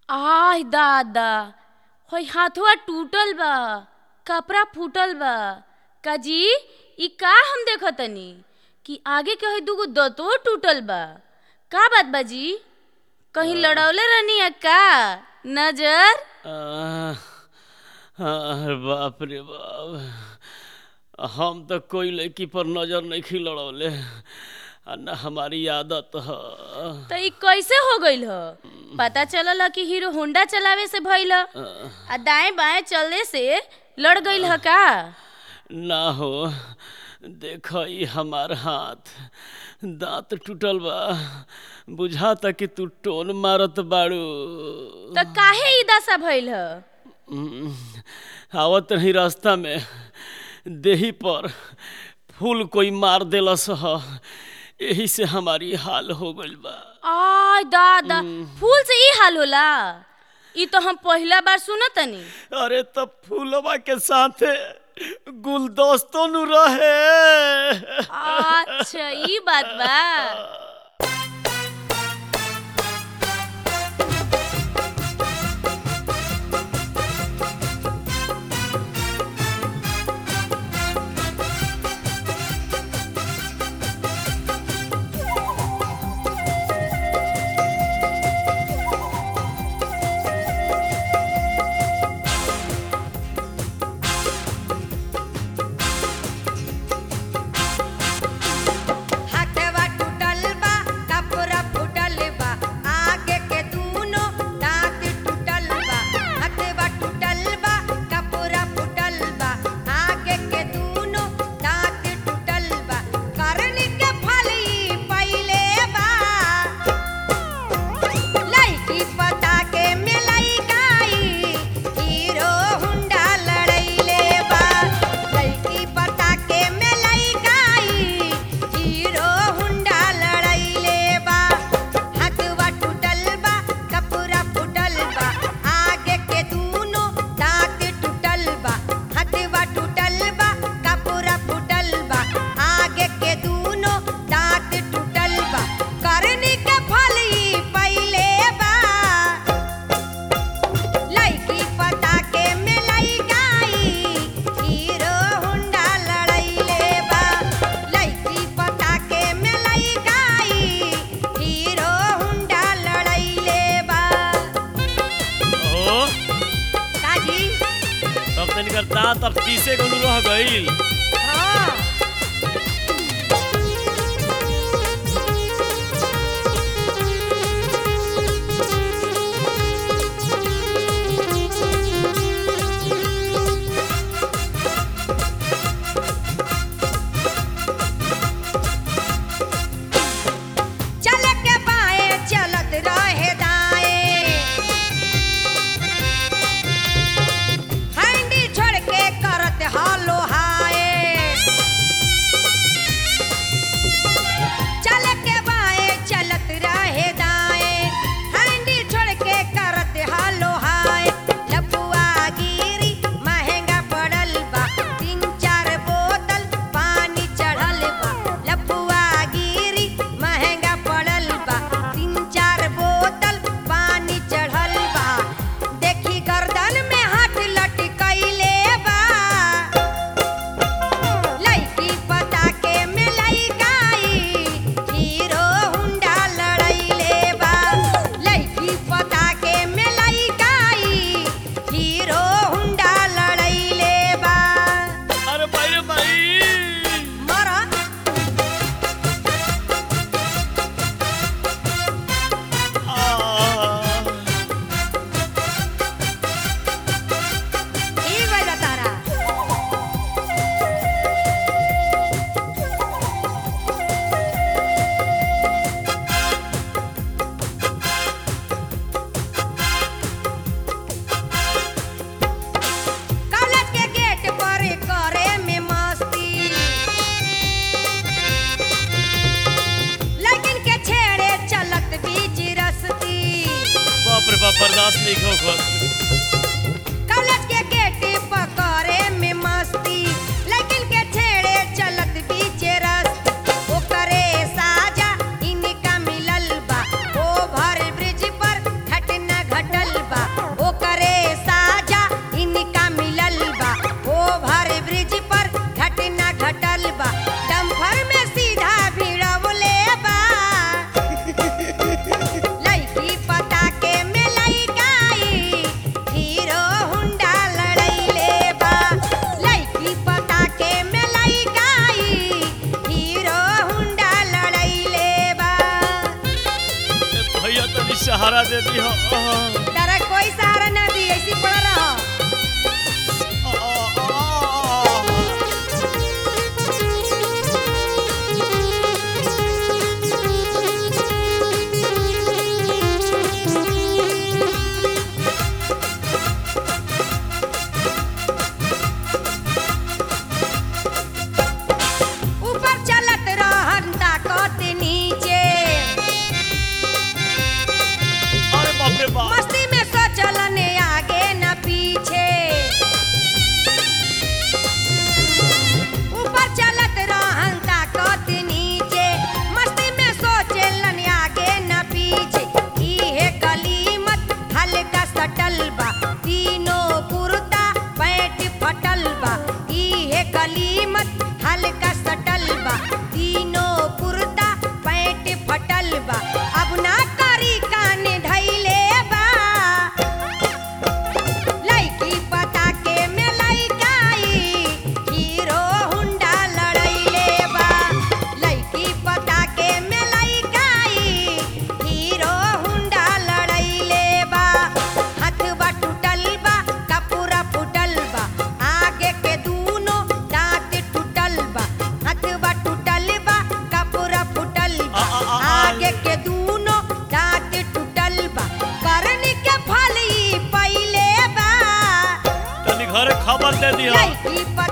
आह दादा हई हाथवा टूटल बा कपड़ा फूटल बा काजी ई का हम देखतनी कि आगे के हई दूगो दतो टूटल बा का बात बाजी कहीं लड़ौले रहनी है का नजर आह, अरे बाप रे बाप हम तो कोई लड़की पर नजर नहीं लड़ौले आ न हमारी आदत ह तो ई कैसे हो गइल ह पता चलल ह कि हीरो होंडा चलावे से भइल ह आ दाएं बाएं चलने से लड़ गइल ह का ना हो देख ई हमार हाथ दांत टूटल बा बुझाता कि तू टोन मारत बाड़ू तो काहे ई दशा भइल ह हम्म, आवत रही रास्ता में देही पर फूल कोई मार देलस ह यही से हमारी हाल हो गइल बा आय दादा फूल से ई हाल होला ई तो हम पहला बार सुनतनी अरे तब फूलवा के साथे गुलदस्तो नु रहे अच्छा ई बात बा हाथवा टूटल बा कपड़ा फूटल बा आगे के दूनो दांत टूटल बा हाथवा टूटल बा कपड़ा फूटल बा आगे के दूनो दांत टूटल बा करनी के फल ई पहिले बा लईकी पता के मिलई गाई हीरो हुंडा लड़ैले बा लईकी पता के मिलई गाई हीरो हुंडा लड़ैले बा हाथवा टूटल बा कपड़ा फूटल बा आगे के दूनो दांत टूटल बा हाथवा टूटल बा कपड़ा फूटल बा आगे के दूनो दांत टूटल बा करनी के फल ई पहिले बा लईकी पता के मिलई गाई हीरो हुंडा लड़ैले बा लईकी पता के मिलई गाई हीरो हुंडा लड़ैले बा ओ काजी तब तनिकर दांत अब पीसे गनु रह गइल हाँ चल के बाएं चलत रहे दाएं हैंडी छोड़ के करत हालो हाय चल के बाएं चलत रहे दाएं हैंडी छोड़ के करत हालो हाय लपुआ गिरी महंगा पड़ल बा तीन चार बोतल पानी चढ़ल बा लपुआ गिरी महंगा पड़ल बा तीन चार बोतल पानी चढ़ल बा देखी गर्दन में हाथ लटकैले बा लईकी पता के मिलई गाई हीरो हुंडा लड़ैले बा लईकी पता के मिलई गाई हीरो हुंडा लड़ैले बा अरे भाई रे भाई मरा आ, ई गइल तारा कॉलेज के गेट पर करे में मस्ती लेकिन के छेड़े चलत बीच रस्ती बाप रे बाप बर्दाश्त नहीं हो खुद कॉलेज के गेट पर करे में मस्ती लेकिन के छेड़े चलत बीच रस्ती ओकरे साजा इनका मिलल बा ओभर ब्रिज पर घटना घटल सहारा दे दी हो तारा कोई सहारा ना दी ऐसी पड़ा रहो ऊपर चलत रहन ताकत नीचे अरे बाप रे बाप मस्ती में सोचलन आगे न पीछे ऊपर चलत रहन ताकत नीचे मस्ती में सोचलन आगे न पीछे इहे गलीमत हल्का सटल बा तीनों कुर्ता पैंट फटल बा इहे गलीमत हल्का सटल बा तीनों कुर्ता पैंट फटल बा अब ना करी कान धैले बा लइकी पता के में लइकाई हीरो हुंडा लड़ैले बा लइकी पता के में लइकाई हीरो हुंडा लड़ैले बा हथवा टूटल बा कपूरा फूटल बा आगे के दूनो दांत टूटल बा हथवा टूटल बा कपूरा फूटल बा आ, आ, आ, आगे के दूनो दांत टूटल बा करनी के फल ई पहिले बा तनी घरे खबर दे दी हो लइकी